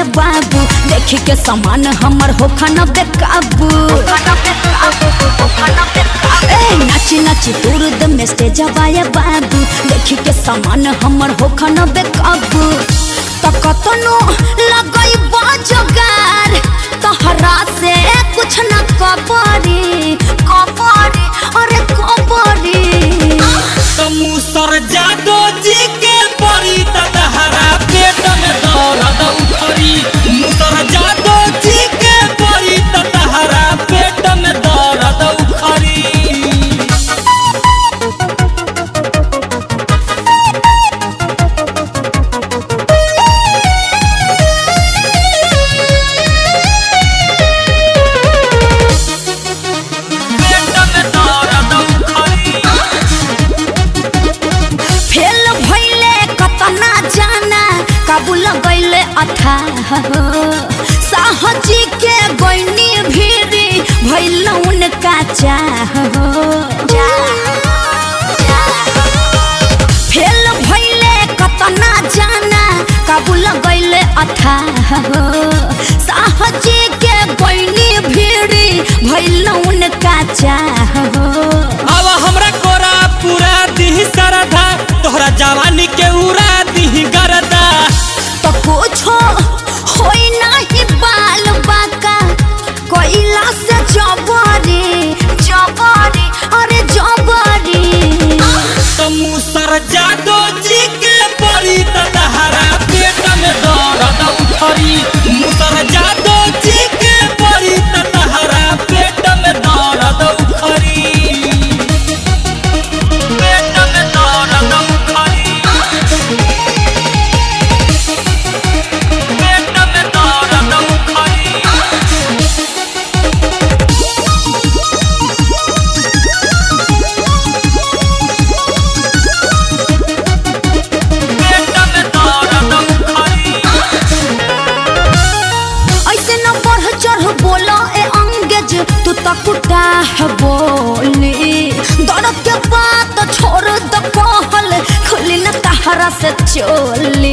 बाबू देखी के सामान हमर हो खाना बेकाबू ए नाची नाची दूर द में स्टेज बाया बाबू देखी के सामान हमर हो खाना बेकाबू त कतनो लगई बाजगार तहरा से कुछ न कबरी कबरी अरे कबरी मुसर जादो जी के परी तहरा पेट में दर्द उखरी मुसर जादो जी के परी तहरा पेट में दर्द उखरी पेट में दर्द उखरी फेल भइले कतना जाना काबुल गइले अथाह साहजी के गइनी भीरी भइल उनका चाह फेल भइले कतना जाना काबुल गइले अथाह साहजी के गइनी भीरी भइल उनका चाह अब हमरा कोरा पूरा दिही सरधा तोहरा जवानी के उड़ा दिही गरदा तो कुछो होई नाही बाल बाका कोइला से जबरी जबरी अरे जबरी तो मुसर जादो जी के परी तहरा पेट में दर्द उठरी मुसर जादो जी के परी तहरा पेट में दर्द उठरी पेट में दर्द उठरी पेट में दर्द उठरी पेट में दर्द उठरी ऐसे न बढ़ चढ़ बोलो ए अंगेज तू तो कुटा है बोली दर्द के बात छोड़ द कहल खुली न तहरा से चोली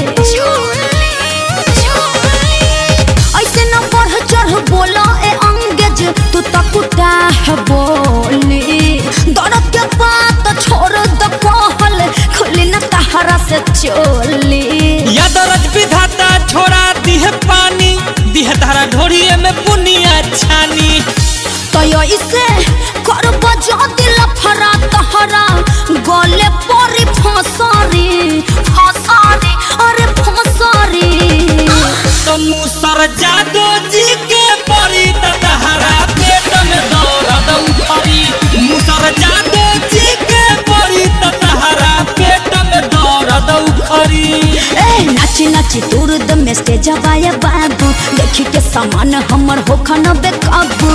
ऐसे न बढ़ चढ़ बोलो ए अंगेज तू तो कुटा है बोली दर्द के बात छोड़ द कहल खुली न तहरा से चोली यादरज विधाता छोड़ा दिह पानी दिह धारा ढोरिए में बुनिया छानी तो इसे कर बजा दिल फरा तहरा गले परी फसरी फसरी अरे फसरी तो मुसर जादो जी के परी तहरा पेट में दर्द उठरी मुसर जादो जी के परी तहरा पेट में दर्द उठरी ए नाची नाची दूर द में स्टेज बाया बाबू देखी के सामान हमर हो खाना बेकाबू